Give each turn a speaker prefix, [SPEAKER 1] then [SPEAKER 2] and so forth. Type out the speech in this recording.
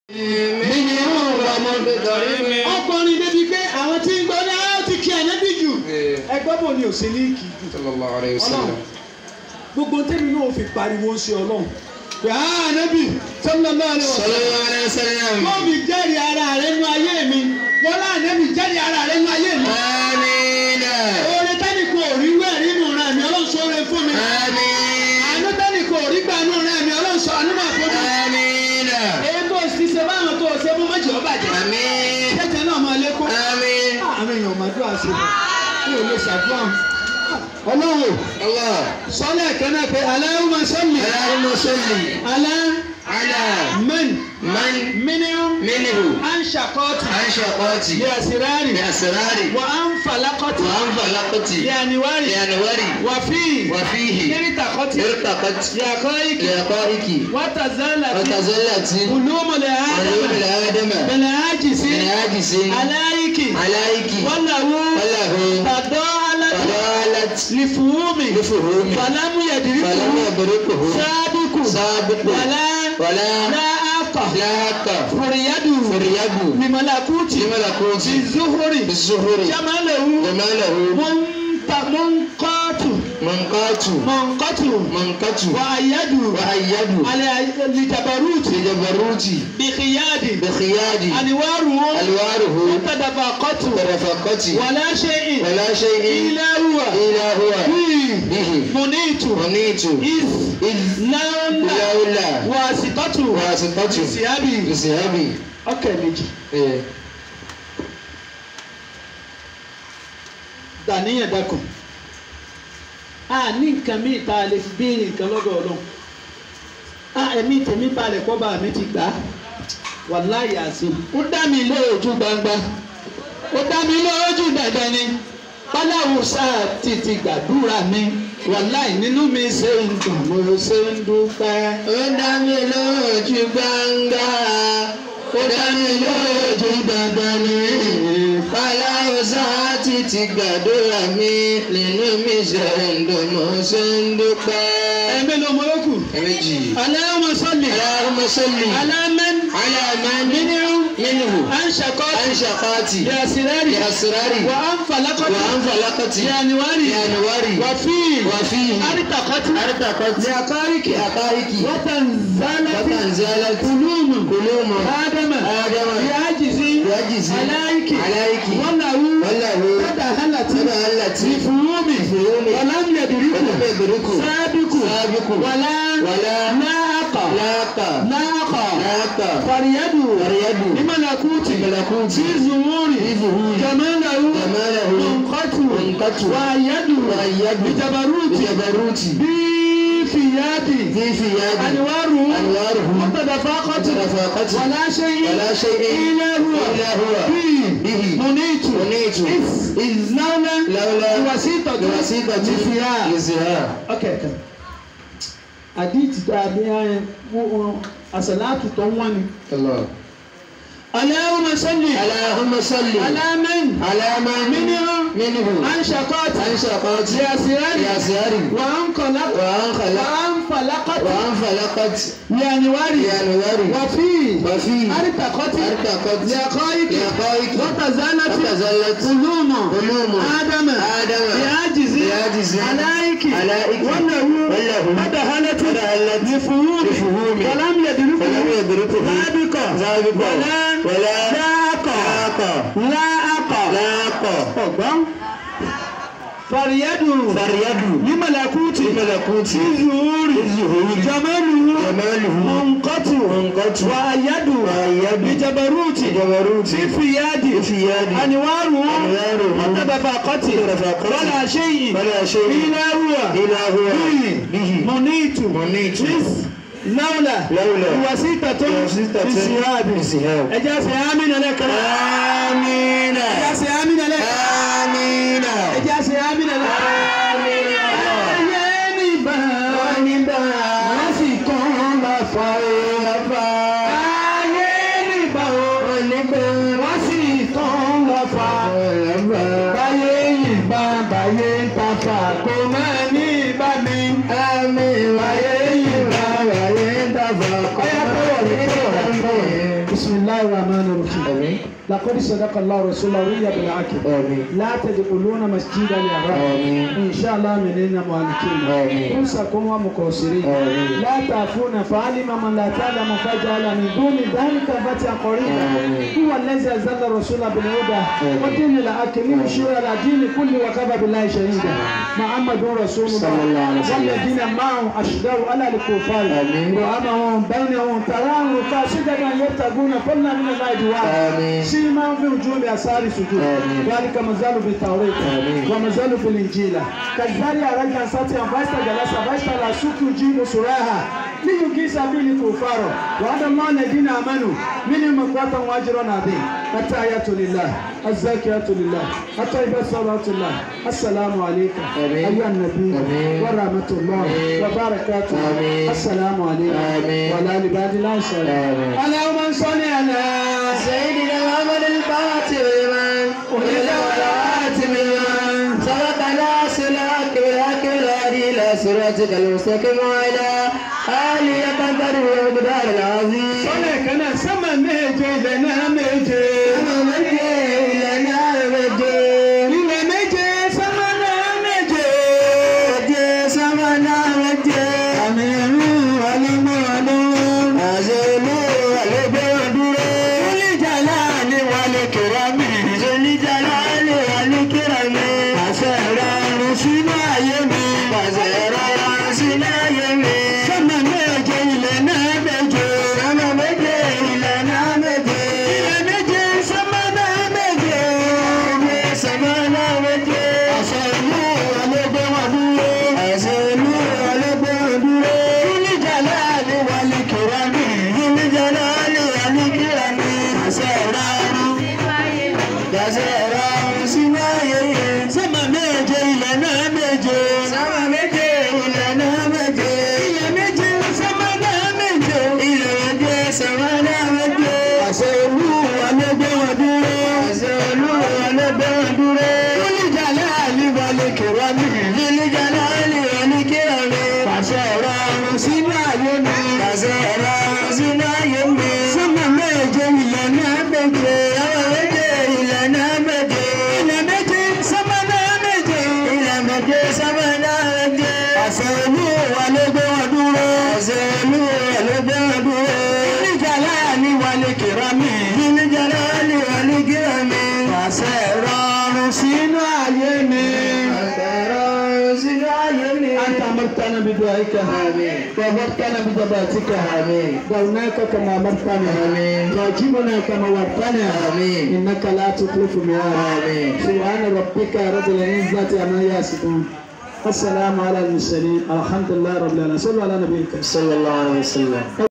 [SPEAKER 1] mílíọ̀nù ọmọ bẹ̀rẹ̀ mi.
[SPEAKER 2] ọkùnrin débi pé àwọn tí ń gbọ́ ní àwọn ti kí ànábì jù ẹgbẹ́ bò ní òsè ní kì í jù
[SPEAKER 1] sallallahu alayhi wa
[SPEAKER 2] ọlọ́run
[SPEAKER 1] sallam.
[SPEAKER 2] gbogbo tẹ́mi náà fi pariwo ṣe ọlọ́run pé á ànábì sallallahu alaihi wasallam
[SPEAKER 1] sallallahu alayhi wa sallam.
[SPEAKER 2] wọ́n mi jẹ́rìí ara rẹ̀ nú ayé mi wọ́n lá ànábì jẹ́rìí ara rẹ̀ nú ayé mi.
[SPEAKER 1] amiina.
[SPEAKER 2] oore tẹ́nì kò rí wẹ̀ nínú rẹ̀ mi ọlọ́run sọ oore fún mi.
[SPEAKER 1] amiina.
[SPEAKER 2] àánú tẹ́nì kò rí gbà nínú rẹ̀ mi ọlọ́run sọ àánú máa fún mi.
[SPEAKER 1] amiina.
[SPEAKER 2] èyí tó ti ṣe báwọn tó ṣe fún méjì ọba jẹ.
[SPEAKER 1] amiin.
[SPEAKER 2] jẹ́jẹ́ náà máa lékún.
[SPEAKER 1] amiin.
[SPEAKER 2] àwọn èèyàn máa dúrà sí i kí o lè ṣàdúrà. ọlọ́run
[SPEAKER 1] allah.
[SPEAKER 2] sọ́lẹ̀ kẹ́nẹ́ pé Allahumma salli
[SPEAKER 1] allahumma salli
[SPEAKER 2] ala
[SPEAKER 1] ala
[SPEAKER 2] man
[SPEAKER 1] man
[SPEAKER 2] minhum
[SPEAKER 1] minhu
[SPEAKER 2] an shaqati
[SPEAKER 1] an shaqati
[SPEAKER 2] bi asrari
[SPEAKER 1] bi asrari
[SPEAKER 2] wa an falaqati
[SPEAKER 1] wa an falaqati
[SPEAKER 2] bi anwari
[SPEAKER 1] bi anwari
[SPEAKER 2] wa fi
[SPEAKER 1] wa fihi
[SPEAKER 2] irtaqati
[SPEAKER 1] irtaqat
[SPEAKER 2] bi aqaiki
[SPEAKER 1] li aqaiki
[SPEAKER 2] wa
[SPEAKER 1] wa
[SPEAKER 2] tazalati
[SPEAKER 1] tazallati
[SPEAKER 2] ulumul
[SPEAKER 1] علوم
[SPEAKER 2] adama
[SPEAKER 1] الآدم
[SPEAKER 2] bil ajisi
[SPEAKER 1] العاجز
[SPEAKER 2] alaiki
[SPEAKER 1] عليك
[SPEAKER 2] wallahu
[SPEAKER 1] وله
[SPEAKER 2] tadalati
[SPEAKER 1] فضالت
[SPEAKER 2] lifuhumi
[SPEAKER 1] لفهوم
[SPEAKER 2] فلم
[SPEAKER 1] فلم
[SPEAKER 2] يدركه
[SPEAKER 1] يدركه
[SPEAKER 2] سابق
[SPEAKER 1] سابق
[SPEAKER 2] ولا
[SPEAKER 1] ولا
[SPEAKER 2] لا أقى
[SPEAKER 1] لا حق
[SPEAKER 2] فريد
[SPEAKER 1] فريد
[SPEAKER 2] لملكوت
[SPEAKER 1] لملكوت
[SPEAKER 2] بالزهر
[SPEAKER 1] بالزهور
[SPEAKER 2] جماله
[SPEAKER 1] جماله
[SPEAKER 2] منت منقات
[SPEAKER 1] منقات
[SPEAKER 2] منقات
[SPEAKER 1] منقت
[SPEAKER 2] وأيد
[SPEAKER 1] وأيد
[SPEAKER 2] على لجبروت
[SPEAKER 1] لجبروت
[SPEAKER 2] بخياد
[SPEAKER 1] بخياد
[SPEAKER 2] أنواره
[SPEAKER 1] ألواره
[SPEAKER 2] تدفقت
[SPEAKER 1] ترفقت
[SPEAKER 2] ولا شيء
[SPEAKER 1] ولا شيء
[SPEAKER 2] إلا هو
[SPEAKER 1] إلا هو
[SPEAKER 2] فيه
[SPEAKER 1] به
[SPEAKER 2] منيت
[SPEAKER 1] منيت
[SPEAKER 2] إذ
[SPEAKER 1] إذ
[SPEAKER 2] لولا
[SPEAKER 1] لولا
[SPEAKER 2] واسطته
[SPEAKER 1] واسطته
[SPEAKER 2] ثيابي
[SPEAKER 1] بثيابي
[SPEAKER 2] ọkẹ méjì
[SPEAKER 1] إيه.
[SPEAKER 2] dàníyàn dákun a ní nǹkan míì tá a lè fi béèrè nǹkan lọ́dọ̀ ọlọ́run a ẹ̀mí tèmi balẹ̀ kọ́ bá mi ti gbà á wàláyé àsìm ó dá mi lójú gbangba ó dá mi lójú dandan ni báláwo sáà ti ti gbàdúrà mi wàláyé nínú mi ṣe ń dùn mo ṣe ń dúpẹ́.
[SPEAKER 1] ó dá mi lójú gbangba ó dá mi lójú dandan ni báláwo sáà ti ti gbàdúrà mi nínú mi ṣe ń dùn mo ṣe ń dúpẹ́.
[SPEAKER 2] ẹ̀mí ló mọ yókù.
[SPEAKER 1] ẹ̀mẹ́jì.
[SPEAKER 2] Allahumma salli
[SPEAKER 1] Allahumma salli
[SPEAKER 2] ala man
[SPEAKER 1] ala man
[SPEAKER 2] minhu
[SPEAKER 1] minhu
[SPEAKER 2] an shaqati
[SPEAKER 1] an shaqati
[SPEAKER 2] bi asrari
[SPEAKER 1] bi asrari
[SPEAKER 2] wa an falaqati
[SPEAKER 1] wa an falaqati
[SPEAKER 2] bi anwari
[SPEAKER 1] bi anwari
[SPEAKER 2] wa fi
[SPEAKER 1] wa fihi
[SPEAKER 2] artaqati
[SPEAKER 1] artaqati
[SPEAKER 2] bi aqariki
[SPEAKER 1] bi aqaiki
[SPEAKER 2] wa tanzalati
[SPEAKER 1] وتنزلت
[SPEAKER 2] قلوب
[SPEAKER 1] قلوب
[SPEAKER 2] آدم
[SPEAKER 1] آدم
[SPEAKER 2] بعجز
[SPEAKER 1] بعجز
[SPEAKER 2] عليك
[SPEAKER 1] عليك
[SPEAKER 2] وله
[SPEAKER 1] وله
[SPEAKER 2] تدهلت
[SPEAKER 1] تدهلت
[SPEAKER 2] بفهوم
[SPEAKER 1] بفهوم
[SPEAKER 2] ولم يدركه
[SPEAKER 1] ولم يدركه
[SPEAKER 2] سابق
[SPEAKER 1] سابق
[SPEAKER 2] ولا
[SPEAKER 1] ولا
[SPEAKER 2] لاق
[SPEAKER 1] لاق
[SPEAKER 2] لاق
[SPEAKER 1] لاق
[SPEAKER 2] فريد
[SPEAKER 1] فريد
[SPEAKER 2] بملكوت
[SPEAKER 1] بملكوت
[SPEAKER 2] في الزهور
[SPEAKER 1] في ظهور
[SPEAKER 2] جماله
[SPEAKER 1] جماله
[SPEAKER 2] منقت
[SPEAKER 1] منقت
[SPEAKER 2] وأيد
[SPEAKER 1] وأيد
[SPEAKER 2] بجبروت
[SPEAKER 1] بجبروت
[SPEAKER 2] بفياد
[SPEAKER 1] في ثياب
[SPEAKER 2] أنواره
[SPEAKER 1] أنواره
[SPEAKER 2] متدفقت
[SPEAKER 1] متدفقت
[SPEAKER 2] ولا شيء
[SPEAKER 1] ولا شيء
[SPEAKER 2] إلا هو
[SPEAKER 1] إلا هو
[SPEAKER 2] به
[SPEAKER 1] به
[SPEAKER 2] منيت
[SPEAKER 1] منيت
[SPEAKER 2] إذ إذ لولا
[SPEAKER 1] لولا
[SPEAKER 2] الوسيطة
[SPEAKER 1] الوسيطة
[SPEAKER 2] لفيها
[SPEAKER 1] لزها
[SPEAKER 2] okay okay àdìtì tá a bí àṣàlátù tó ń wọ́n ni.
[SPEAKER 1] الله
[SPEAKER 2] Allahumma salli
[SPEAKER 1] اللهم صل
[SPEAKER 2] ala man
[SPEAKER 1] على من
[SPEAKER 2] minhu
[SPEAKER 1] منه
[SPEAKER 2] an shaqat
[SPEAKER 1] عن شقات
[SPEAKER 2] bi asirari
[SPEAKER 1] يسار
[SPEAKER 2] wa an qalaq
[SPEAKER 1] وعن
[SPEAKER 2] wa
[SPEAKER 1] خلق
[SPEAKER 2] an falaqat
[SPEAKER 1] وعن فلقت
[SPEAKER 2] bi anwari
[SPEAKER 1] بأنوار
[SPEAKER 2] wa fi
[SPEAKER 1] وفي
[SPEAKER 2] artaqat
[SPEAKER 1] ارتقت
[SPEAKER 2] bi aqaik
[SPEAKER 1] لحقائق
[SPEAKER 2] wa tazalati
[SPEAKER 1] وتزلت
[SPEAKER 2] قلوم
[SPEAKER 1] قلوم
[SPEAKER 2] آدم
[SPEAKER 1] آدم
[SPEAKER 2] بعجز
[SPEAKER 1] بعجز
[SPEAKER 2] عليك
[SPEAKER 1] عليك
[SPEAKER 2] وله
[SPEAKER 1] وله
[SPEAKER 2] فدهلت
[SPEAKER 1] فدهلت
[SPEAKER 2] بفهوم
[SPEAKER 1] بفهوم
[SPEAKER 2] ولم يدركه
[SPEAKER 1] فلم يدركه
[SPEAKER 2] سابق
[SPEAKER 1] سابق
[SPEAKER 2] ولا
[SPEAKER 1] ولا
[SPEAKER 2] لاق
[SPEAKER 1] لاق
[SPEAKER 2] لاق
[SPEAKER 1] لاق
[SPEAKER 2] ọgbọ́n فريد
[SPEAKER 1] فريد
[SPEAKER 2] لملكوت
[SPEAKER 1] بملكوت
[SPEAKER 2] الظهور
[SPEAKER 1] الظهور
[SPEAKER 2] جماله
[SPEAKER 1] جماله
[SPEAKER 2] منقطع
[SPEAKER 1] منقطع
[SPEAKER 2] وأيد
[SPEAKER 1] وأيد
[SPEAKER 2] بجبروت
[SPEAKER 1] جبروت
[SPEAKER 2] في يد
[SPEAKER 1] في يد
[SPEAKER 2] أنواره
[SPEAKER 1] أنواره
[SPEAKER 2] متدفقت
[SPEAKER 1] متدفقت
[SPEAKER 2] ولا شيء
[SPEAKER 1] ولا شيء
[SPEAKER 2] إلا هو
[SPEAKER 1] إلا هو
[SPEAKER 2] به
[SPEAKER 1] به
[SPEAKER 2] منيت
[SPEAKER 1] منيت
[SPEAKER 2] لولا
[SPEAKER 1] لولا
[SPEAKER 2] وسيطة
[SPEAKER 1] وسيطة
[SPEAKER 2] بسياب
[SPEAKER 1] بسياب.
[SPEAKER 2] إجاز آمين لك
[SPEAKER 1] آمين
[SPEAKER 2] إجاز آمين لك
[SPEAKER 1] آمين
[SPEAKER 2] إجاز آمين لك
[SPEAKER 1] آمين
[SPEAKER 2] Ayé níbà wọ́n sì kàn lọ́fà lọ́fà. Ayé níbà wọ́n sì kàn lọ́fà. Báyé yìnbá báyé ń tafà kò máa ní ìbá mi. Báyé yìnbá báyé ń tafà kò máa ní ìbá mi. بسم الله الرحمن الرحيم
[SPEAKER 1] آمين
[SPEAKER 2] لقد صدق الله رسوله رؤيا بالعقل
[SPEAKER 1] آمين
[SPEAKER 2] لا تدخلون مسجد الحرام
[SPEAKER 1] آمين.
[SPEAKER 2] ان شاء الله منين مالكين
[SPEAKER 1] آمين.
[SPEAKER 2] انسكم ومقصرين
[SPEAKER 1] آمين.
[SPEAKER 2] لا تعفون فعلم من لا تعلم فجعل من دون ذلك فتحا قريبا
[SPEAKER 1] آمين.
[SPEAKER 2] هو الذي انزل الرسول بالهدى
[SPEAKER 1] آمين.
[SPEAKER 2] ودين الحق ليشير على دين كل وكفى بالله شهيدا محمد رسول الله
[SPEAKER 1] صلى الله عليه وسلم.
[SPEAKER 2] والذين معه اشداء على الكفار
[SPEAKER 1] آمين.
[SPEAKER 2] رحمهم بينهم تراهم كاسدا يبتغون فضلا من الله دعاء
[SPEAKER 1] آمين.
[SPEAKER 2] سيما في وجوه اثار سجود
[SPEAKER 1] آمين.
[SPEAKER 2] ذلك مازال في التوراه
[SPEAKER 1] آمين.
[SPEAKER 2] ومازال في الانجيل كالزارع رجلا ساتيا فاستجلس فاشترى سوق يجيب سراها ليجيس به الكفار وعد الله الذين امنوا منهم مغفرة واجرا عظيم التحيات لله الزاكيات لله الطيبات صلوات الله السلام عليك
[SPEAKER 1] آمين.
[SPEAKER 2] ايها النبي
[SPEAKER 1] آمين.
[SPEAKER 2] ورحمة الله
[SPEAKER 1] آمين.
[SPEAKER 2] وبركاته
[SPEAKER 1] آمين.
[SPEAKER 2] السلام عليكم
[SPEAKER 1] آمين.
[SPEAKER 2] وعلى عباد الله الصالحين
[SPEAKER 1] آمين.
[SPEAKER 2] اللهم صل على
[SPEAKER 1] سيدنا محمد الفاتح لمن أهل والآتم لمن سبق ناصرك بالحق والهدي إلى صراطك المستقيم وعلى آله قدر ومقدار العظيم
[SPEAKER 2] sọ́lẹ̀ kan náà sánmà méje ilẹ̀ náà méje.
[SPEAKER 1] أما مجد لنا مجد
[SPEAKER 2] ilẹ̀ méje sánmà náà méje.
[SPEAKER 1] مجد سمنا مجد أمير ولمعلوم أزل ولبعدر ذو الجلال والكرم ذو الجلال والكرم أسرار سنا يمي أسرار سنا يمي سما مجد لنا مجد سما مجد لنا مجد إلى مجد سمنا مجد سمنا مجد أسرار ولبعدر أسرار ولبعدر ذو الجلال والكرم ذو الجلال والكرم أسرار Dasera sinaye sama meje ilana meje sama meje ilana meje ile meje sama na meje ile meje sama na meje aselu alebe wadure aselu alebe wadure lili jalali wale kirami lili jalali wale kirami dasera sinaye mi dasera sinaye mi sama meje ilana meje sama meje ilana meje ilana meje sama na meje ilana meje sama na meje aselu alebe wadure aselu alebe wadure lili jalali wale kirami lili jalali wale kirami dasera sinaye mi dasera sinaye mi
[SPEAKER 2] أنت أمرتنا بدعائك
[SPEAKER 1] آمين.
[SPEAKER 2] وأمرتنا بجباتك
[SPEAKER 1] آمين.
[SPEAKER 2] دعوناك كما أمرتنا
[SPEAKER 1] آمين.
[SPEAKER 2] واجبنا كما وعدتنا
[SPEAKER 1] آمين.
[SPEAKER 2] إنك لا تخلف الميعاد
[SPEAKER 1] آمين.
[SPEAKER 2] سبحان ربك رب العزة عما يصفون السلام على المرسلين الحمد لله رب العالمين صلوا على نبيك
[SPEAKER 1] صلى الله عليه وسلم